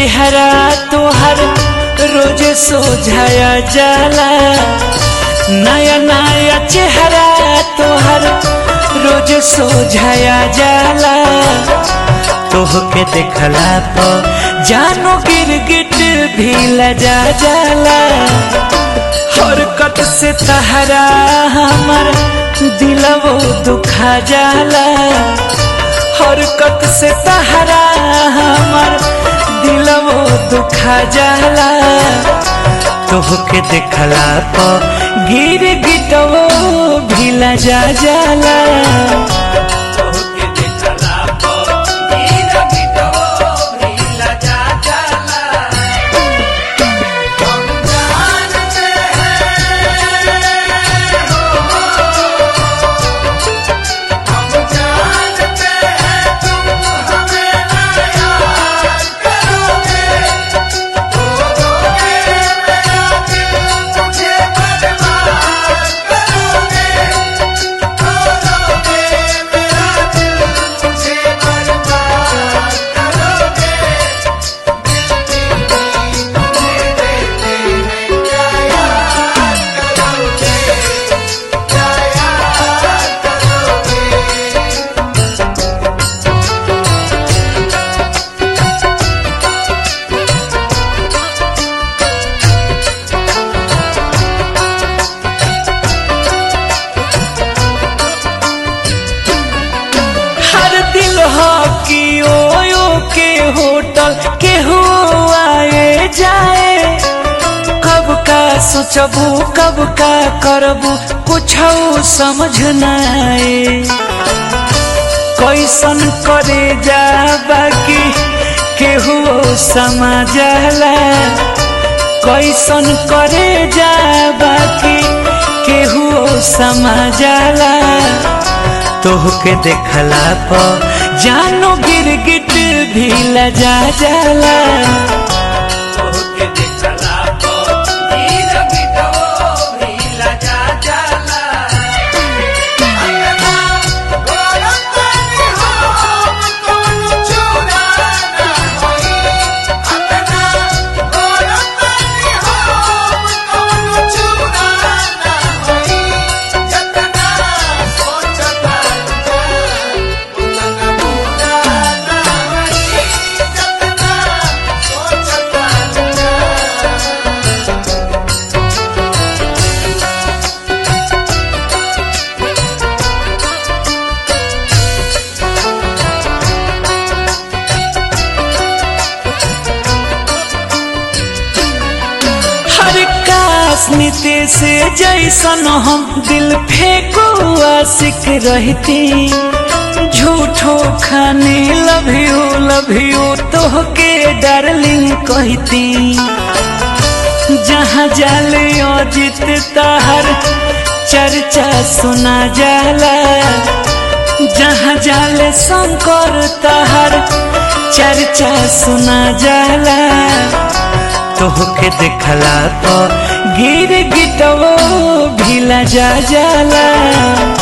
चेहरा तोहर रोज सोझाया जाला नया नया चेहरा तोहर रोज सोझाया जाला तोहके देखला पर जानो गिरगिट भी लजा जाला हरकत से तहरा हमर दिलवो दुखा जाला हरकत से तहरा हमर दिलवो दुखा जाला तोहके देखला पर गिर गिटवो भी लजा जाला तोहके देखला पर गिर गिटवो भी लजा जाला हम जानते हैं हम जानते हैं तुम हमें ना याद करोगे रोगे मेरा दिल मुझे बर्बाद करोगे रोगे मेरा दिल मुझे बर्बाद करोगे हर दिल हो कि ओयो के होटल केहू आए जाए कब का सोचबू कब का करबू कुछ समझ न आए कैसन करे जा बाकी केहू समझला कैसन करे जा बाकी केहू समझला तोहके देखला पर जानो गिरगिट भी लजा जाला तोहके देखला पर गिरगिटवो भी लजा जाला हर काश नीति से जैसन हम दिल फेंको आशिक रहती झूठो खाने लव यू लव यू तोहके डार्लिंग कहती जहाँ जाले अजित ताहर चर्चा सुना जाला जहाँ जाले शंकर ताहर चर्चा सुना जाला तोहके देखला तो गिर गिटवो भी लजा जाला